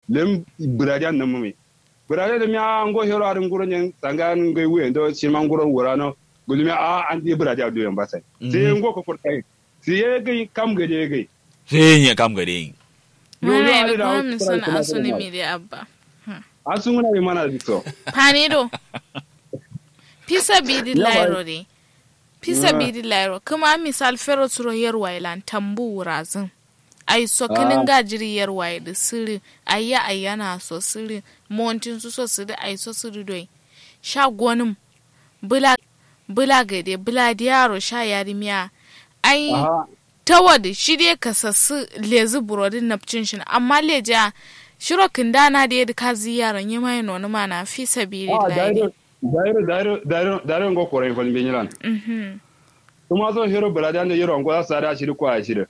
lem bradian na mumi bradian da mi an go hero arin guro nyen tangan ngai we ndo chiman guro wurano gulmi a an di bradian do yan basai sai ngo ko furtai sai ye gai kam ga je gai sai ya kam gare yin Lolo Mana ali da da kuma wasu min kurai sana kuma asuni kuma. mi da abba. asun muna yi mana da so Panido. Pisa bidi Yawa. lairo de. Pisa Yeah. bidi lairo. Kuma misal fero turo yarwa ilan tambu wurazin. Ai so kinin gajiri yarwa da siri. Ayya ayyana so siri. Montin su so siri ai so siri doi. Sha gonin. Bula bula gade bula diyaro sha yarimiya. Ai aha tawad shi dai ka sassu lezi burodin napcin shi amma leja shiro kindana da yadda ka ziyaran yi mai noni mana fi sabiri ah layi dairo dairo dairo dairo dairo ngo ko rai fal binyilan kuma zo hero bradian da hero ngo sa da shi ko a shi da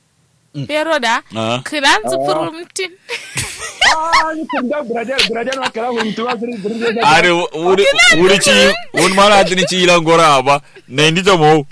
pero da Ah. kiran zufurumtin ah ni kun da bradian bradian ma kala hun tuwa siri bradian are wuri wuri ci wani mara adini ci ilan gora ba na indi ta mo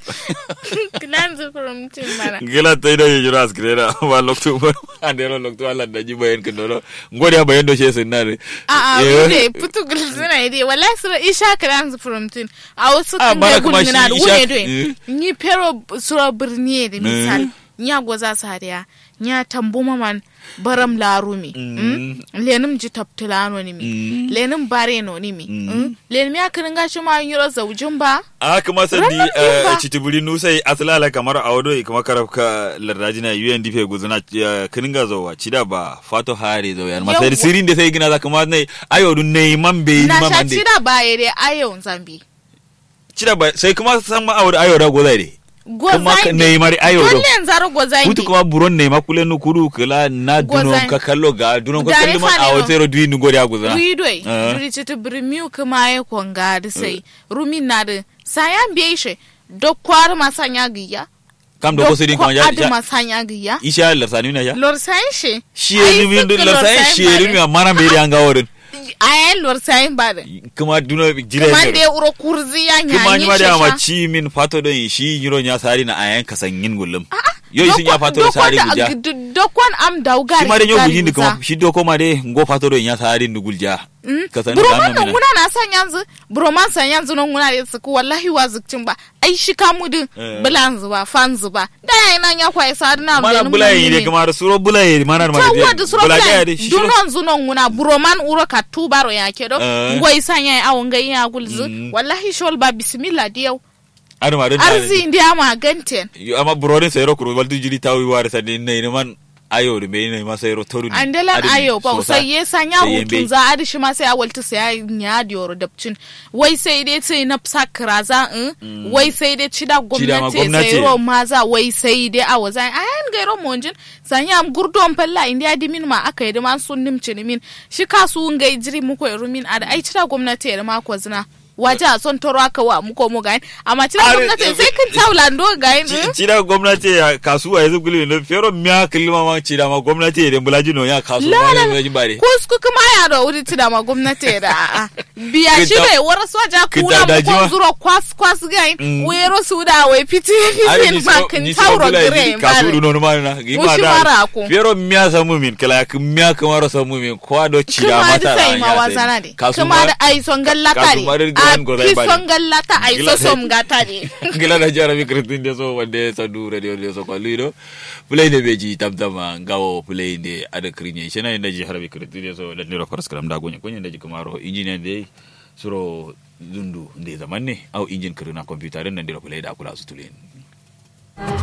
kiran zufurumtin mana gila ta ida yijira askrera ba loktu ba andero loktu ala da ji bayan kan dolo ngori ya bayan do she sun nare a a Eh. bude putu gulsuna ide wallahi sura isha kiran zufurumtin a wasu Ah, kan bara da kuma shi gulmina da Isha- wune eh. doin ni pero sura birni da misal nya goza sariya nya tambu maman baram larumi mm. lenim ji taptilano ni mi Mm. lenim bare no ni mi mm. lenim ya kirin gashi ma yiro zaujin ba a kuma sandi Ranar din ba. citibuli nusai asalala kamar a wado kuma karafka lardajina UNDP guzuna kininga zowa cida ba fato hare zo yan masai Yawwa. sirin da sai gina za kuma nai ayo dun nei man be na man sha ande cida ba yare ayon zambi cida ba sai kuma san ma ayo ayo da gozai de kuma ka gozai nei mari ayo do dole zaro gozai kutu kuma buron nei makule nu kudu kala na dunon Gozai. ka kallo ga dunon ka Dare kallo man fa ne awo no. sai ro duyi nu gori aguzuna Ridoi, Ah. duri citi birmiu kuma ya konga da sai, rumi na da sayan biye shi, do kwar masanya giya. kam do ko sidin kuma ya adu masanya giya. isha larsani na ya Lor sayan shi. shiye ni min larsani shiye ni mi mana me ri anga worin Ayan lor sayan ba da. kuma duno jire Kuma ne da ya uro kurzi ya kuma nyanyi ni ma da ma shi ci min fato don shi yiro nya sari na ayan kasangin gullum yo sun ya fato da sari guja Dokon am daugari. shi ma da yo gujin di kuma shi do kuma de ngo fato don ya sari ni gulja kasan da Buroman nan nan mina muna na san yanzu, buroman san yanzu nan muna da su wallahi wa zukcin ba. Ai shi kamudin Eh. bulan zuba, fan zuba. Da yayin nan ya kwaye sa na mana lenin bulaye mun de ne. kuma da suro bulaye mana da ta ma wadu suro bulaye plan de shi suro dunon zunon nguna buroman uro ka tubaro ya kedo Eh. ngoi sanya ya awon ngai ya gulzu Mm. wallahi shol ba bismillah diyau ar ma don arzi ndiya ma ganten amma burodin sayro kuro waldu jiri tawi ware sa ne ne man ayo de me ne ma sayro toru andelan ayo ba sai ye sanya sai hutun za adi shi ma sai a walta sai ya diyoro dabcin wai sai dai sai na fsa kraza in wai sai dai cida gwamnati gwamnati. sai ro maza wai sai dai a waza ayan gairo monjin sanya am gurdon falla indiya dimin ma aka yi man sun nimci min shi kasu ngai jiri muko irumin ada ai cida gwamnati da ma ko zina waje a son toro aka wa muko mu gayin amma cida Are- gwamnati sai kin taulando gayin in. cida gwamnati ya kasuwa yanzu guli ne fero miya kilma ma cida ma gwamnati ya bulaji no ya kasuwa ma Lala, ne bare kusku kuma ya da wuri tida ma gwamnati da a'a biya shi Kita- bai wara soja kita kuna mu daji ma. kon zuro kwas kwas gayin Mm. wero su da wai fiti Are fitin ni ma so kin ni so tauro bula gire ni kasu du no ma na gi ma Mushi mara ko. fero miya samu min kala ya miya kamar samu min kwa do cida kuma mata da sai ma wazana de kuma da ai son gallata kasu ne ma da a gidan gozai fi bari. son gallata ai so Gila- som gata ne gila da jara mi kritin de so wande sa du radio de so ko lido play de beji tam tam ngawo play de ada krinye shena inda ji harabi kritin de so da niro faras karam da gonya gonya da ji kamaro engineer de suro zundu de zaman ne au injin kirina computer nan diro play da kula su tulen